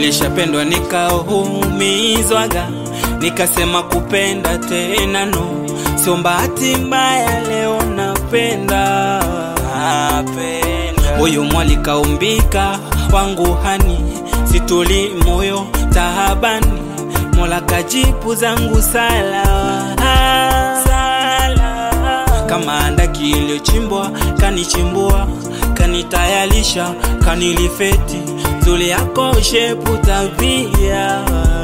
nilishapendwa nikaumizwaga, nikasema kupenda tena no, sio bahati mbaya, leo napenda napenda. Huyu mwali kaumbika wangu hani, situli moyo tahabani, Mola kajibu zangu sala sala, kama andaki iliyochimbwa kanichimbua, kanitayalisha, kanilifeti zuri yako shepu tabia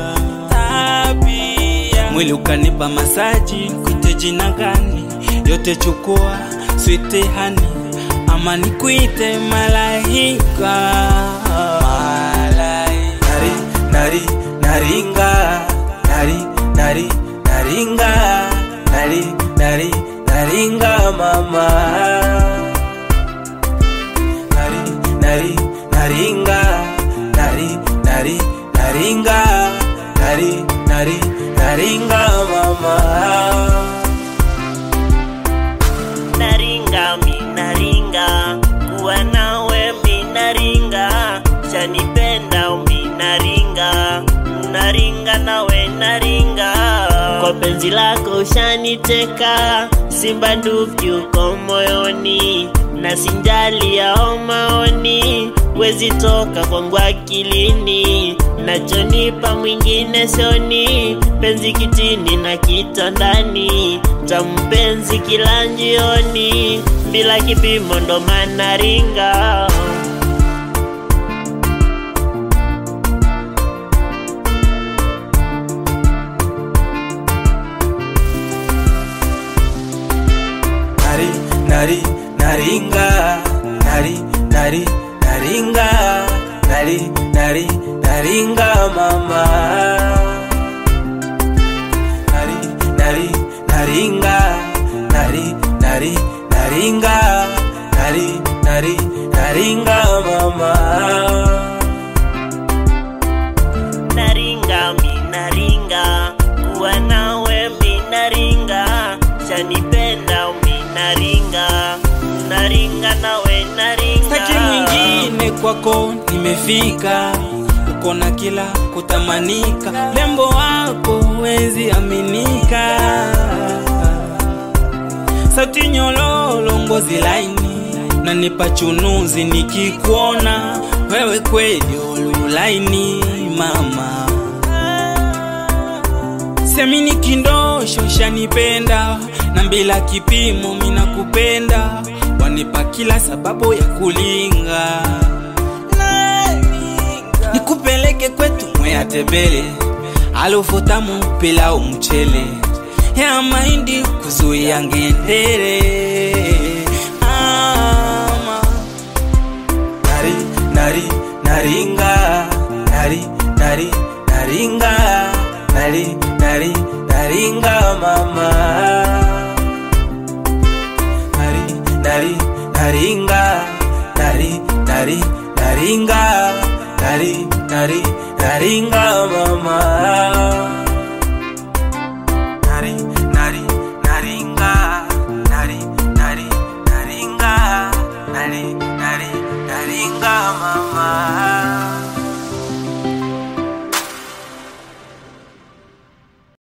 tabia, mwili ukanipa masaji, kuite jina gani? Yote chukua swite hani, ama nikuite malaika malaika nari nari naringa nari nari naringa nari nari naringa mama nari nari naringa nari nari naringa nari nari naringa mama naringa minaringa kuwa nawe minaringa shanipenda minaringa naringa nawe naringa kwa penzi lako shaniteka simba nduki uko moyoni na sinjali yao maoni wezi toka kwangu akilini nachonipa mwingine sioni penzi kitini na kitandani tampenzi kila njioni bila kipimo ndo maana ringa nari nari naringa nari nari naringa nari nari naringa mama nari nari naringa nari nari naringa nari nari naringa mama naringa minaringa kuwa nawe minaringa shanipenda minaringa naringa nawe naringa Saki mwingine kwako nimefika, uko na kila kutamanika, lembo wako wezi aminika, sauti nyololo, ngozi laini, nanipa chunuzi nikikuona wewe, kweli ululaini mama Semini kindosho shanipenda na bila kipimo mina kupenda, wanipa kila sababu ya kulinga, nikupeleke kwetu mwea tembele, alufu tamu pilau mchele ya mahindi kuzuia ngendere ama nari nari naringa nari nari naringa nari nari naringa mama nari nari naringa nari nari naringa nari nari naringa mama